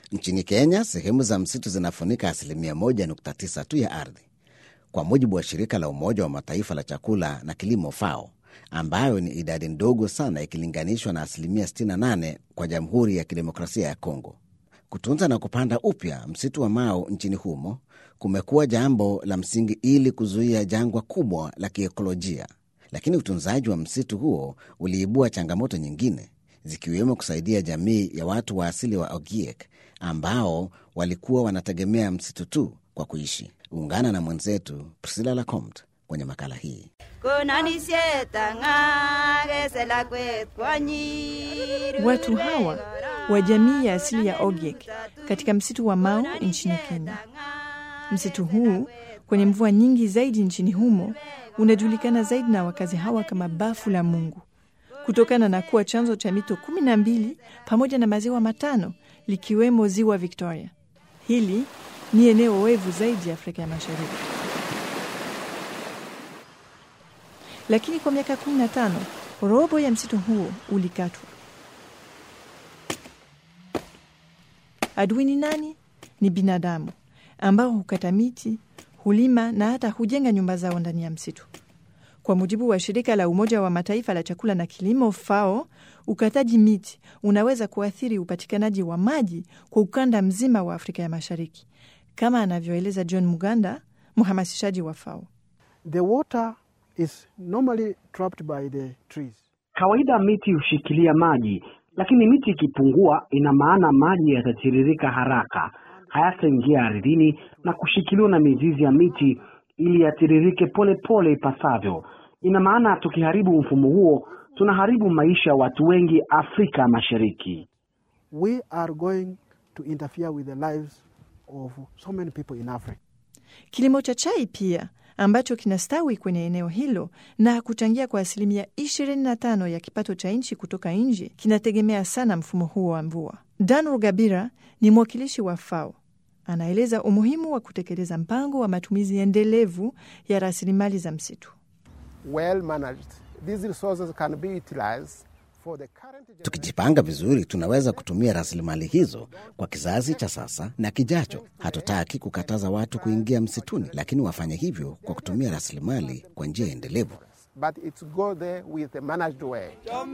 Nchini Kenya, sehemu za msitu zinafunika asilimia 1.9 tu ya ardhi, kwa mujibu wa shirika la Umoja wa Mataifa la chakula na kilimo FAO, ambayo ni idadi ndogo sana ikilinganishwa na asilimia 68 kwa Jamhuri ya Kidemokrasia ya Kongo. Kutunza na kupanda upya msitu wa Mao nchini humo kumekuwa jambo la msingi ili kuzuia jangwa kubwa la kiekolojia, lakini utunzaji wa msitu huo uliibua changamoto nyingine zikiwemo kusaidia jamii ya watu wa asili wa Ogiek ambao walikuwa wanategemea msitu tu kwa kuishi. Ungana na mwenzetu Priscilla Lacomte kwenye makala hii. Watu hawa wa jamii ya asili ya Ogiek katika msitu wa Mao nchini Kenya. Msitu huu kwenye mvua nyingi zaidi nchini humo unajulikana zaidi na wakazi hawa kama bafu la Mungu kutokana na kuwa chanzo cha mito kumi na mbili pamoja na maziwa matano likiwemo ziwa Victoria. Hili ni eneo oevu zaidi ya Afrika ya Mashariki, lakini kwa miaka 15 robo ya msitu huo ulikatwa. Adui ni nani? Ni binadamu ambao hukata miti, hulima na hata hujenga nyumba zao ndani ya msitu. Kwa mujibu wa shirika la Umoja wa Mataifa la chakula na kilimo FAO, ukataji miti unaweza kuathiri upatikanaji wa maji kwa ukanda mzima wa Afrika ya Mashariki, kama anavyoeleza John Muganda, mhamasishaji wa FAO. The water is normally trapped by the trees. Kawaida miti hushikilia maji, lakini miti ikipungua, ina maana maji yatatiririka haraka, hayataingia ardhini na kushikiliwa na mizizi ya miti ili yatiririke polepole ipasavyo. Ina maana tukiharibu mfumo huo, tunaharibu maisha ya watu wengi Afrika Mashariki. We are going to interfere with the lives of so many people in Africa. Kilimo cha chai pia ambacho kinastawi kwenye eneo hilo na kuchangia kwa asilimia 25 ya kipato cha nchi kutoka nje kinategemea sana mfumo huo wa mvua. Dan Rugabira ni mwakilishi wa FAO. Anaeleza umuhimu wa kutekeleza mpango wa matumizi endelevu ya rasilimali za msitu. Well managed, these resources can be utilized for the current... Tukijipanga vizuri, tunaweza kutumia rasilimali hizo kwa kizazi cha sasa na kijacho. Hatutaki kukataza watu kuingia msituni, lakini wafanye hivyo kwa kutumia rasilimali kwa njia endelevu. But it's go there with a managed way.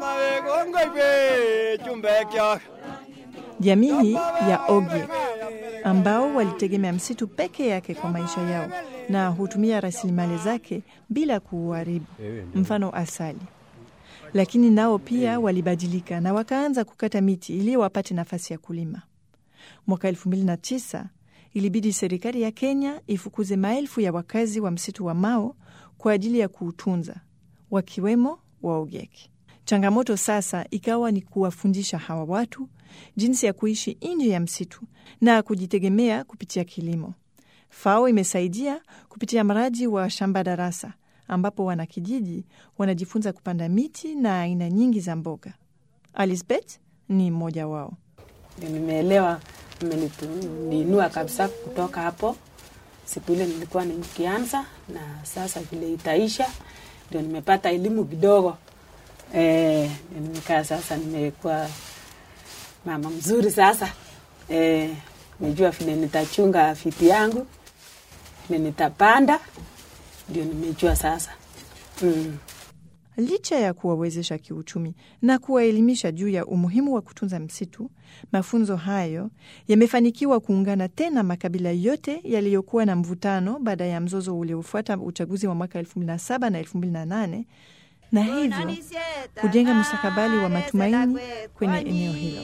Jamii hii ya Ogiek ambao walitegemea msitu peke yake kwa maisha yao na hutumia rasilimali zake bila kuuharibu, mfano asali. Lakini nao pia walibadilika na wakaanza kukata miti ili wapate nafasi ya kulima. Mwaka 2009 ilibidi serikali ya Kenya ifukuze maelfu ya wakazi wa msitu wa Mao kwa ajili ya kuutunza, wakiwemo Waogiek. Changamoto sasa ikawa ni kuwafundisha hawa watu jinsi ya kuishi nje ya msitu na kujitegemea kupitia kilimo. FAO imesaidia kupitia mradi wa shamba darasa, ambapo wanakijiji wanajifunza kupanda miti na aina nyingi za mboga. Alisbeth ni mmoja wao. Nimeelewa, imeniinua kabisa kutoka hapo siku ile nilikuwa nikianza, na sasa vile itaisha ndio nimepata elimu kidogo. E, nikaa sasa nimekuwa mama mzuri sasa. E, nimejua vile nitachunga fiti yangu vile nitapanda, ndio nimejua sasa mm. Licha ya kuwawezesha kiuchumi na kuwaelimisha juu ya umuhimu wa kutunza msitu, mafunzo hayo yamefanikiwa kuungana tena makabila yote yaliyokuwa na mvutano baada ya mzozo uliofuata uchaguzi wa mwaka 2007 na 2008 na hivyo kujenga mustakabali wa matumaini kwenye eneo hilo.